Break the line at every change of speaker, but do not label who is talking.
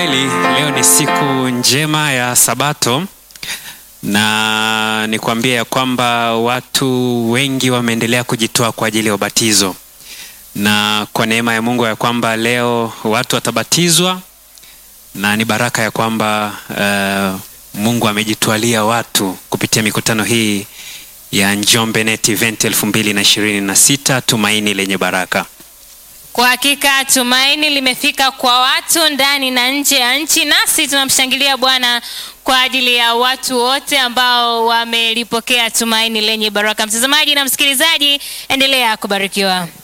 Kweli leo ni siku njema ya Sabato na nikwambie ya kwamba watu wengi wameendelea kujitoa kwa ajili ya ubatizo, na kwa neema ya Mungu ya kwamba leo watu watabatizwa, na ni baraka ya kwamba uh, Mungu amejitwalia watu kupitia mikutano hii ya Njombe Net Event 2026 tumaini lenye baraka.
Kwa hakika tumaini limefika kwa watu ndani na nje ya nchi, nasi tunamshangilia Bwana kwa ajili ya watu wote ambao wamelipokea tumaini lenye baraka. Mtazamaji na msikilizaji, endelea kubarikiwa.